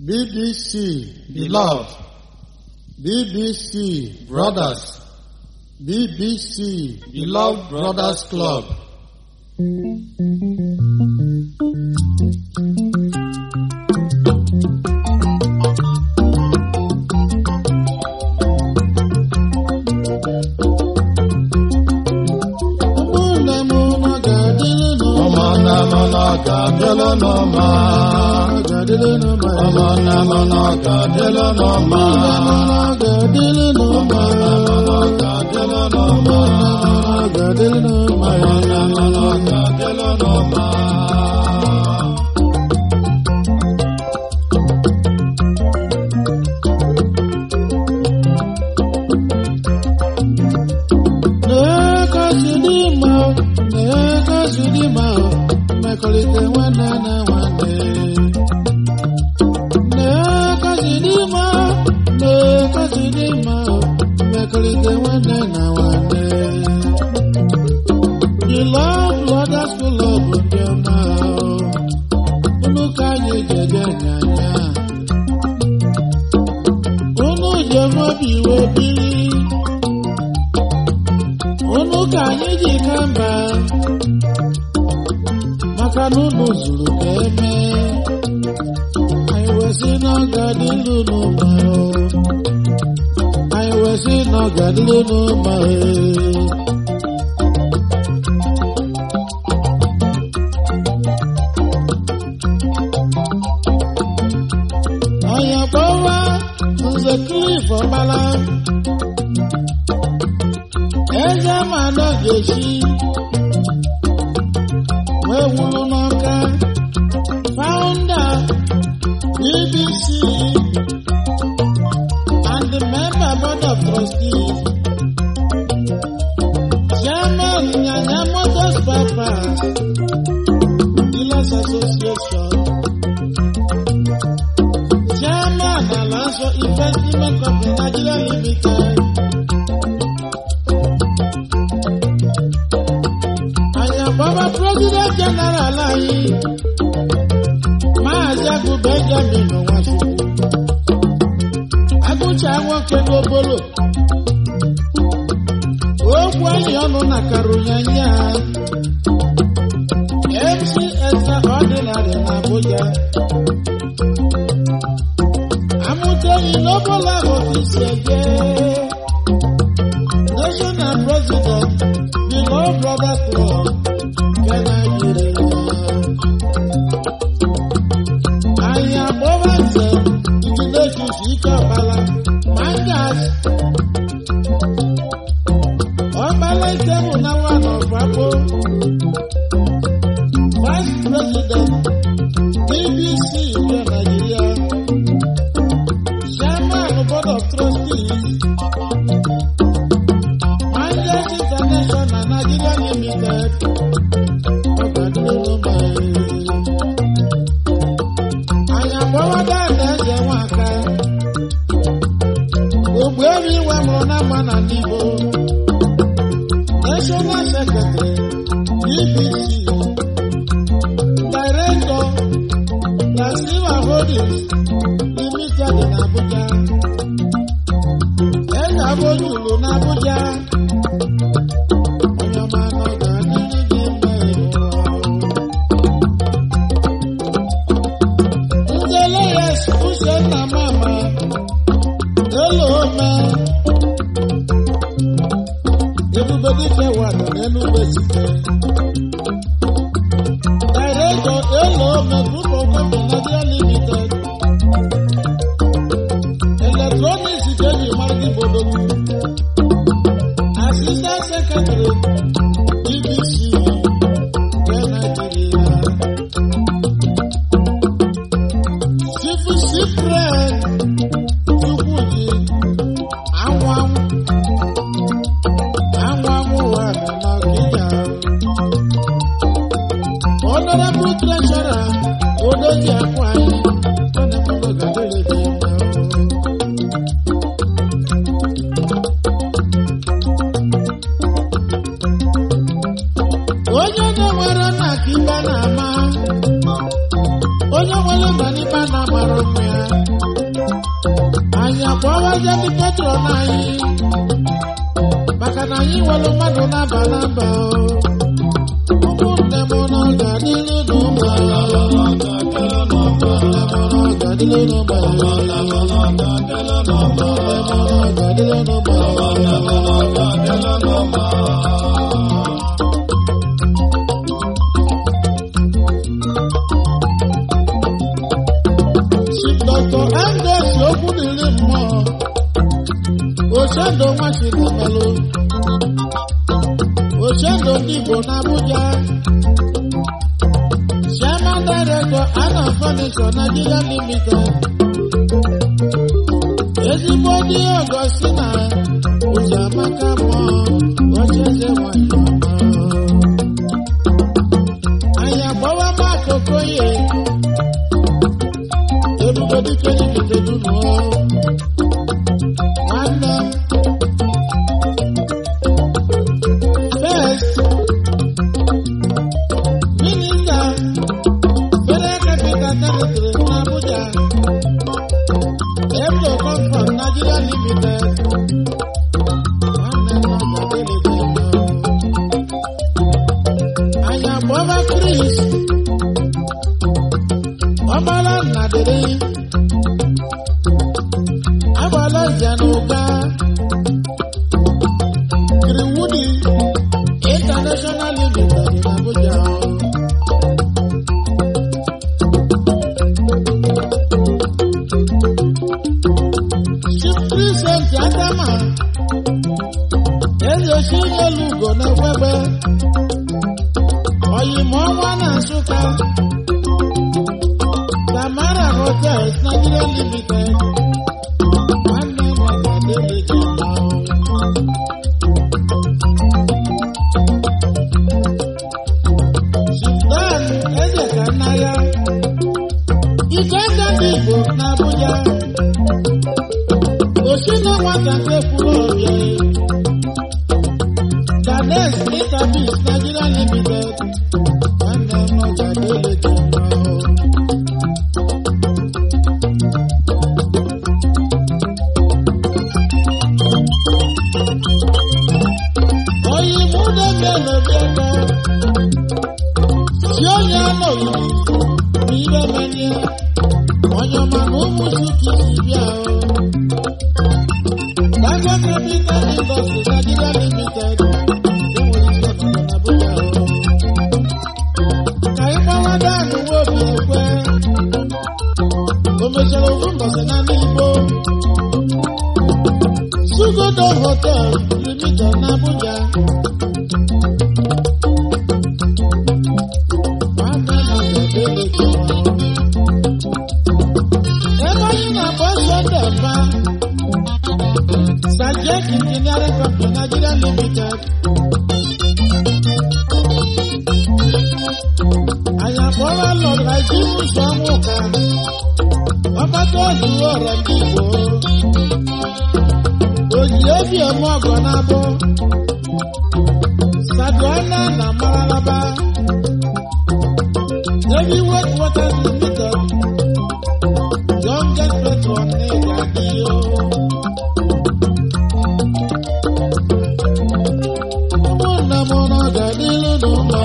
BBC, beloved, BBC, brothers, BBC, beloved brothers club. Ụmụnne m ụnụ ga-adịrị n'ụma. ụmụnne m nọ ga-adịlụ n'ụma ga-adịrị n'ụma. ụmụnne m nọ ga-adịlụ n'ụma ga-adịrị n'ụma. ga-adịlụ n'ụma ga-adịrị n'ụma. ụmụnne m nọ ga-adịlụ n'ụma na-ekosi n'ime na-ekosi n'ime mmekọrịta nwanne na nwanne na-ekosi n'ime na-ekosi n'ime mmekọrịta nwanne na nwanne the lord brothers club ndị ọma unu ka anyị jeje nyanya unu jemobi iwe biri unu ka anyị ji ka mba maka na unu zuru ka eme anyị wesị na ọ ga-adịlu n'ụma anyị wesị na ọ ga-adịlu n'ụma anyị akpọwa nze klif ọgbala eze ma nọ ga-esi wee wuru n'ọka founder bbc and the member board of trustees chairman nyanya motors bypass dealers association chairman alaso investment company nigeria limited àyànbọ́bá president general anyị maazị agụ benjamin nwachukwu agụcha nwoke n'obolo okwu anyị ọnụ na karunyanya mc extraordinary na abuja amụta enyi n'obolo ahụ ka isi eje national president the law brother club nke Nigeria. anyị agbọba nze iginetus ike ọbala mangas ọbala ike bụ na nwa n'ọgbakpo vice president bbc nke Nigeria chairman board of trustees Mangas International Nigeria Limited. Ọ̀gbàdúró Àyànbọ́wọ́dá ẹ̀dẹ́jẹ̀ wọn aka. Ògbó eri ìwé mụrụ na mma na n'Igbo. National Secretary BBC. Director na Silva Holdings Limited na Abuja. Eze Abojulu na Abuja. Onye ọma nọ ga-adịrị gị mma ịhụrụ. Ndị Leyes Uchenna Mama Elo Ome Ebube Dike Wado n'Enugu Esike Director Elo Ome Group of Company Nigeria Limited Electronics Ikeji Margi Bodogwu Assistant Secretary BBC nke Nigeria Chief Cyprian Chukwuji Anwanwụ Anwanwụ ụwa nọ n'Ọkịja Honorable Treasurer Odoji Akwanyị Honorable Gadere dị mma onye na-enwere nna ka ibe na-ama onye nwere mba n'ikpe na mara ụmụ ya anyị akpọwazie ndị petron anyị maka na anyị nwere mmadụ na-aba n'aba ụmụnne m na ọ ga-adịrị n'ụmụ ya ga-adịrị n'ụmụ ya ga-adịrị n'ụmụ ya Dr. Angus okwu dịrị mmụọ Ochendo Nwachidemelu Ochendo ndị Igbo n'Abuja Chairman Director Anna Furniture Nigeria Limited ezigbo dị ọgọ si na ụzọ amaka mmụọ ocheze nwanyị ọma anyị agbawa Mark Okoye ebube dike n'ikete dunu nwanne m first minista federal capital territory n'Abuja eblo comfort Nigeria limited nwanne m ọgadịlịdị anyị agbọba Chris ọgbara nna dịrị agbala nze na ụga Greenwood International Limited in Abuja Chief Christian Adama eze chinyelu ugo na ekwebe oyimọnwa na Nsụka Tamara Hotels Nigeria Limited. Nwanne m ọgadịlị dị mma. Sudan eze ka nna ya. Ike aka ndị Igbo n'Abuja. Osi na nwata nke kwuru ọbịa. Gades Interbeats Nigeria Limited. Nwanne m ọgadịlị dị mma. oyi múdé mélòó bẹ́ẹ̀ tí ó yẹ lòyìn ní bẹ́ẹ̀ ní ẹ ọ̀yọ́ máa mú mùsùn kì í sí bí ẹ o. Dangote Capital Industry Nigeria Limited ló wọ iṣẹ́ ọ̀nà Abuja o. Kàyí pàwọn dáàbò wo bí ẹgbẹ́ omesoro fún bọ̀sẹ̀ náà ní igbó. Sugodo Hotel Limited n'Abuja. Ebe anyị na-agba ọsọ dị mma. Sajek Engineering Company Nigeria Limited. Anyị akpọrọ Lord Rajiv Ụzọnwụka. Ọgbata ozu ọrịa ndị Igbo. Oji obi eme ọgọ n'abụ. Saduana na Mararaba. Heavyweight Waters Limited. Youngest patron n'ịga n'iyo. Ụmụnna m nọ ga-adịrị n'ụlọ.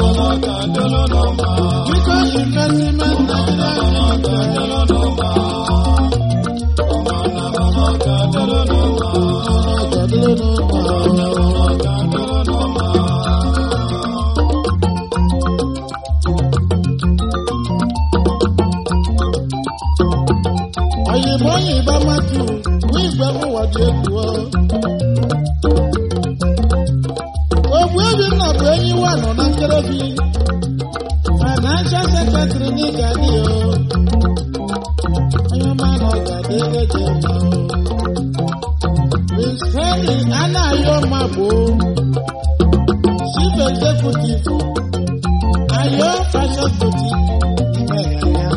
Biko investment Nigeria Limited. Ga-adịrị n'ụlọ. Oyinbo yìnbọn mọ́tò ní ìgbẹ́mọ̀wọ́dì èkó. Ogbu ebi nna bụ enyi wa nọ na nkerebi. Financial secretary ní Gani o. Onye ọma nọ Gani eji mma o. Prince Henry Anayo Mabo. Chief executive. Ayo Fashion Boutique. Ìmẹ̀yàyà.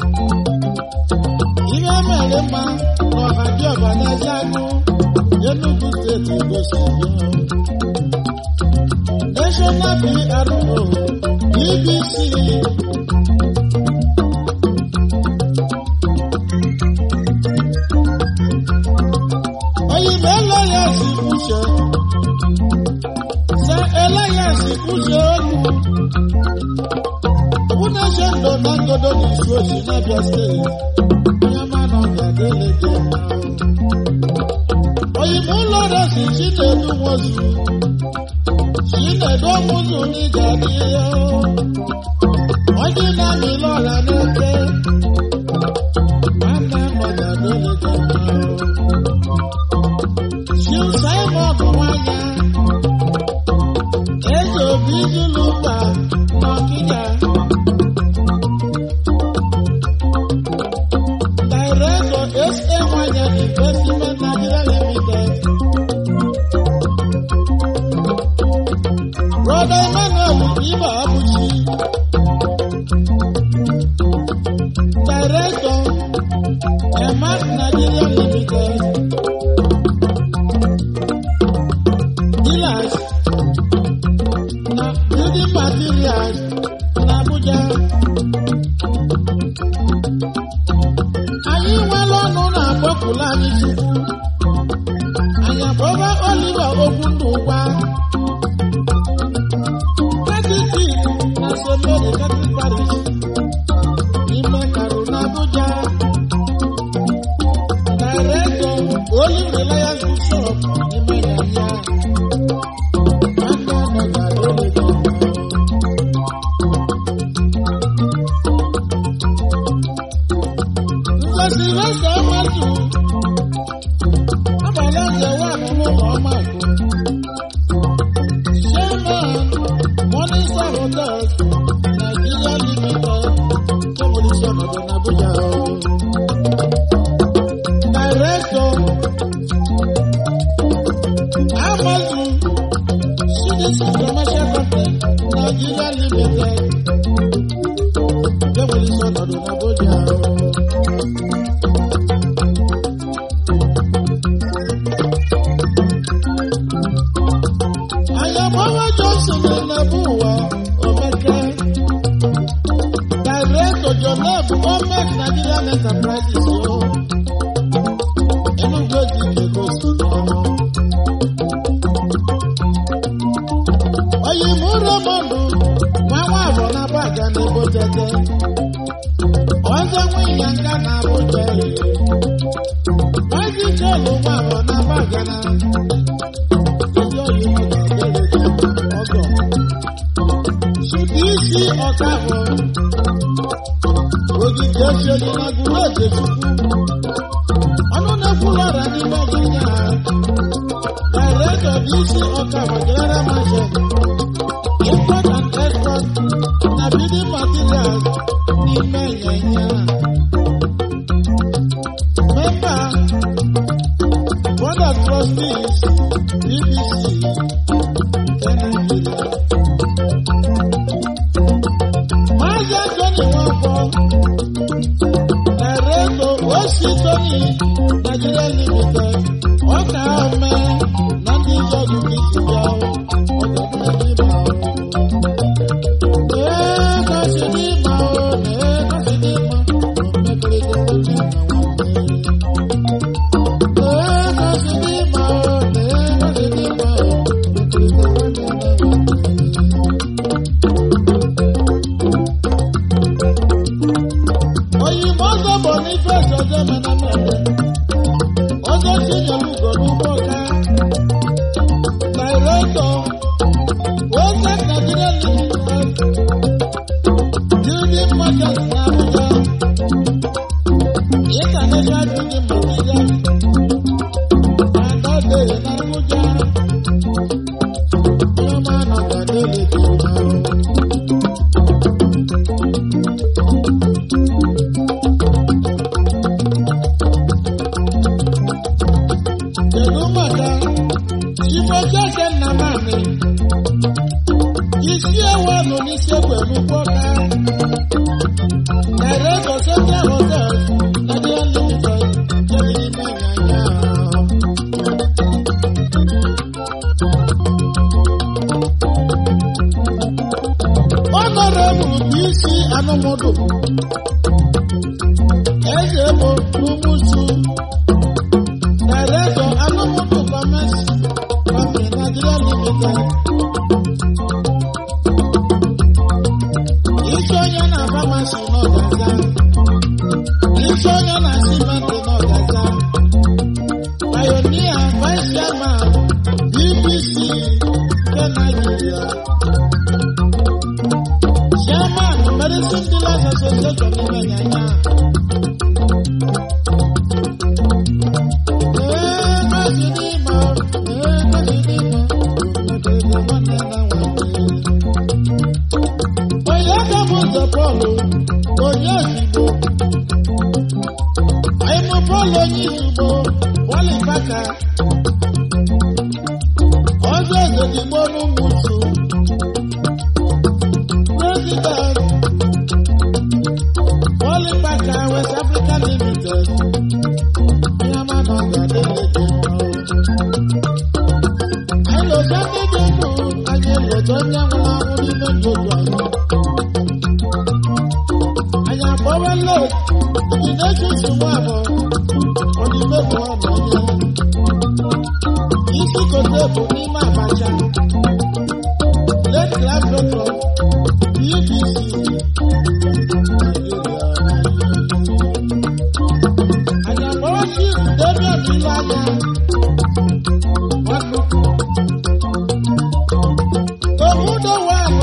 Ihe mere mma n'ọha dị ọba n'eze anụ Enugu steeti gosi ya. National PRO BBC uche sị elias uche olu Unache ndo na ngodo n'isi osi n'Abia steeti onye ma na ọ ga-adịle gị mma oyibo ụlọ resi chinedu nwozu chinedu ọmụzụ n'ịga dị ya onye na-amị lọra n'eke nwanne ọ ga-adịle gị mma Chief Simon nwanya eze obi zulu mba n'ọkịja Director SA Nwanya Investment Nigeria Limited. Brother Emmanuel Iba Abuchi. Director Emat Nigeria Limited. Dealers na building materials na Abuja. anyị nwere ọnụ na-akpọpụla anyị chukwu anyị akpọba oliva okwu ndụ gwa katiti na semeri katrik parish n'ime karụ na abuja directọ olive reliance bishop n'ime yanya nwanne ọnọ ga-adịrị gị mma. Ngozi Resta Amatu. Abalị ọzọ wà nínú ụlọ ọma àgbo. Chairman Morning Star Hotels Nigeria Limited kébùlì sí ọ̀nàdọ̀ n'Abuja. Director Amatu CDC Commercial Company Nigeria Limited kébùlì sí ọ̀nàdọ̀ n'Abuja. Ayọ̀mọ́wá Johnson na-ebu ụwa Omeke. Director Jonab Gọọment Nigerian Enterprises o. Enugu dị Lagos ọrụ. Oyinbu Raymond nwa nwa abụọ na Abaga na Ebo Tete. Ọzọ nwa Ịnyanga na Abuja. Maazị Jolu nwa abụọ na Abaga na isi ọkahụ ogige osioli na gụrụ oge chukwu ọnụ na-ekwulu ọra n'ime ọgịnya ha director bụ isi ọkahụ general marshal import and export na building materials n'ime ịnyịnya member board of trustees bbc nke Nigeria. Maazị Anthony Nwankwo, Director Osi Tony Nigeria Limited, ọka ome na ndị ọdụ isi bịa Oyinbo ọzọ Boniface ọzọ Emenamere, ọzọ Chinyere Ugo n'ugbo ọka, Director Ose Nigeria Limited, Building Merchants na Abuja, International Building Materials, Adode na Abuja, Ọma Nagadele dị mma. Kedu maka Chimoke Nnamani isi ewu nọ n'isi egbe n'ugbo ka Director Central Hotel Nigeria Limited chairman medicine dealers association n'ime nyanya ee mazi n'ime ee mazi n'ime mekere nwanne na nwanne onye aka bụ ụzọ pọlụ onye ozigbo anyị bụ pọlụ onye izugbo pọlịpaka ọzọ ezedigbo n'ụmụchu president pọlịpaka west africa limited onye ama na ọ ga-adịlete mma o. anyị lụta ndị dị ndụ anyị lụta onye nwụrụ anwụ n'ime ndụ ndụ anyị anyị akpọwa lot ndị na-eche nsogbu abụọ ọdịme bụ ọnụ onye isi kote bụ n'ime abacha late class doctor bbc anyị akpọwa chief damian ilu anya nwanukwu omudo wanụ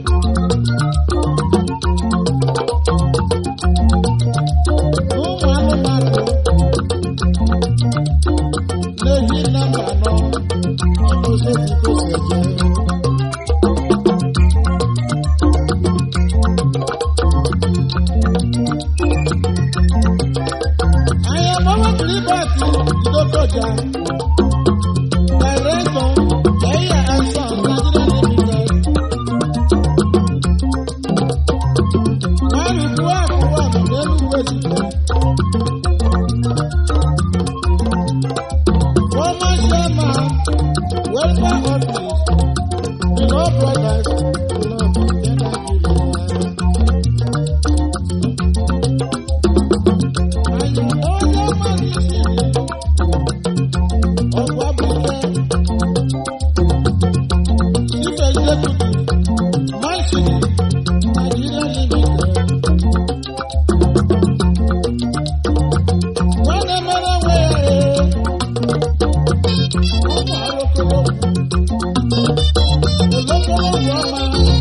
ụmụ anụmanụ na-ehi nọmba anọ ọmụzọdikoseje anyị agbawa kiribati idokoja director eya asan nigeria limited arụkwu akwụkwọ n'enugwu ezigbo former chairman welfare office the law brothers club nke nigeria anyị onye mmadụ isi ọgwụ abụike chief executive manchini nigeria limited nwanne mere onwe ya ee ụmụ arụkọrọ olokoro bụ ọma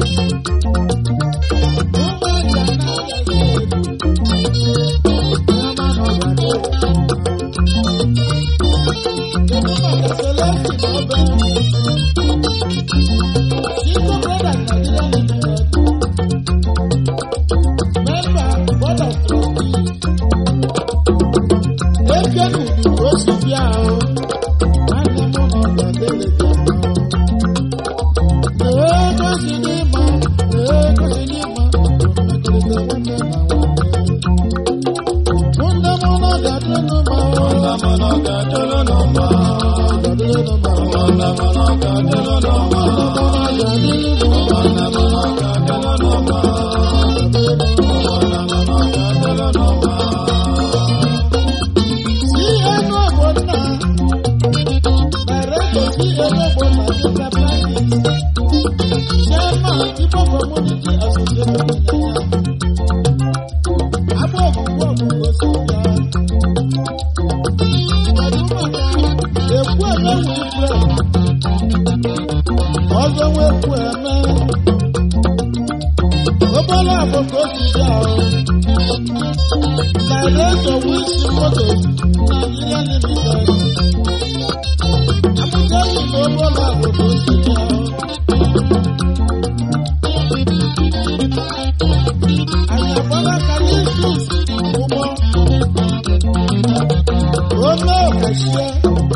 ụmụ aja na-agaghị Yama nọ na kedu maka Celestine Obe Chico Brothers Nigeria Limited member board of trustees ekenu udu ka o si bịa o nwanne m nọ ga-adelete mma ee gosi n'ịma ee gosi n'ịma mmekọrịta nwanne na nwanne nwanne m nọ ga-adịrị mma o Ọ̀nàmọ̀nà gàdúrà nọ̀mà. ga-adịrị mma o Ọ̀nàmọ̀nà gàdúrà nọ̀mà. Ọ̀nàmọ̀nà gàdúrà nọ̀mà. Ọ̀nàmọ̀nà gàdúrà nọ̀mà. Ọzọ nwekwu eme, obere abụ ka o si bịa o. Director Wilson Motors, Nigeria Limited. Amúgbẹ́yìn ló bọ́lá àbòbò sílẹ̀ ọ́. Àyàbọ́lá Kàlíṣùs Ọmọ. Ọmọ òkèṣẹ́.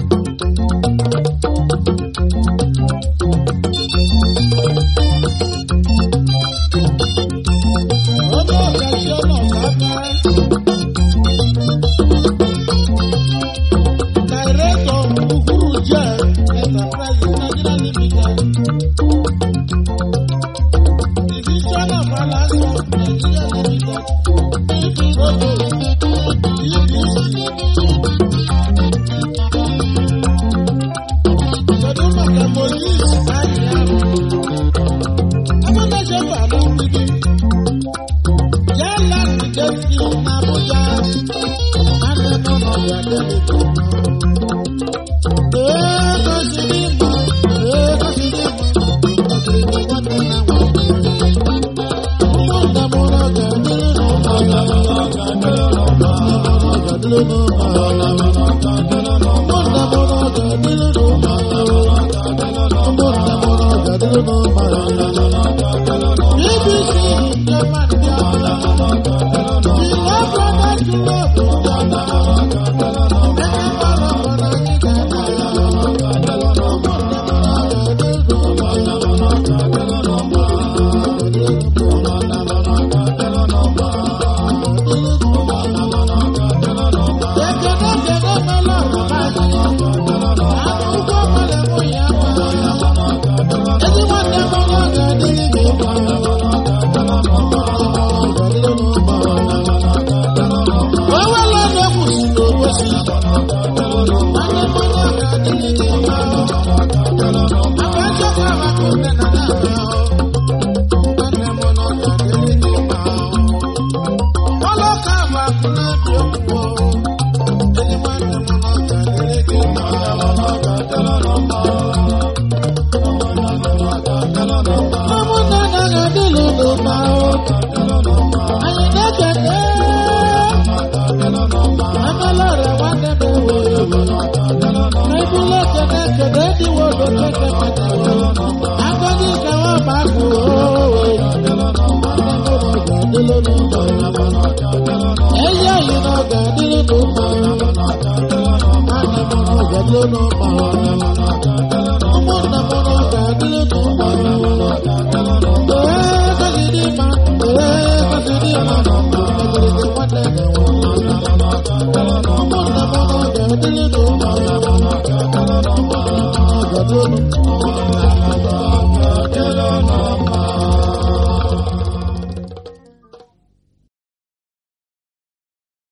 Ọmọ òkèṣẹ́ náà lábẹ́. Director Uhuru Jẹ́ Enterprises Nigeria Limited. Division of Alaska Nigeria Limited. Provost EBC. Kedu maka Moses Anyịahụ? Amụnaje bụ ala mgbidi. Ya land Destiny na Abuja. Nwanne m nọ ya delete mma. ga-adịrị n'ụmụ ụmụnne m na ọ ga-adịrị n'ụmụ ụmụnne m na ọ ga-adịrị n'ụmụ BBC nke mmadụ bịa Thank you.